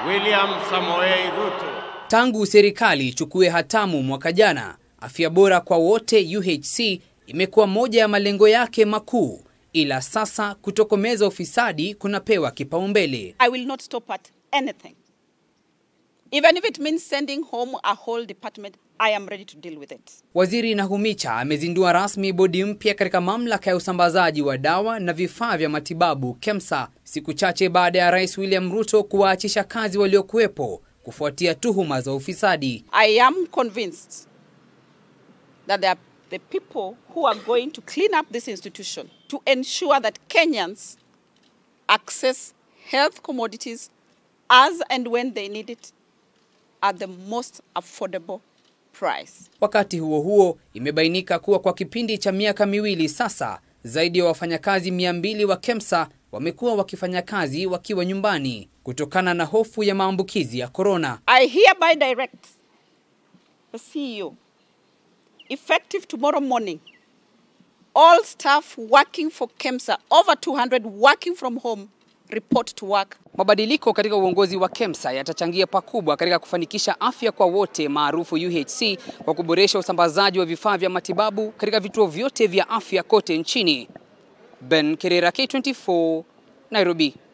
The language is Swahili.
William Samoei Ruto. Tangu serikali ichukue hatamu mwaka jana, afya bora kwa wote UHC imekuwa moja ya malengo yake makuu, ila sasa kutokomeza ufisadi kunapewa kipaumbele. I will not stop at anything. Even if it means sending home a whole department, I am ready to deal with it. Waziri Nahumicha amezindua rasmi bodi mpya katika mamlaka ya usambazaji wa dawa na vifaa vya matibabu KEMSA, siku chache baada ya Rais William Ruto kuwaachisha kazi waliokuwepo kufuatia tuhuma za ufisadi. I am convinced that there are the people who are going to clean up this institution to ensure that Kenyans access health commodities as and when they need it at the most affordable price. Wakati huo huo, imebainika kuwa kwa kipindi cha miaka miwili sasa, zaidi ya wafanyakazi mia mbili wa KEMSA wamekuwa wakifanya kazi wakiwa nyumbani kutokana na hofu ya maambukizi ya korona. I hereby direct the CEO, effective tomorrow morning, all staff working for KEMSA, over 200 working from home, report to work. Mabadiliko katika uongozi wa KEMSA yatachangia pakubwa katika kufanikisha afya kwa wote maarufu UHC kwa kuboresha usambazaji wa vifaa vya matibabu katika vituo vyote vya afya kote nchini. Ben Kerera, K24, Nairobi.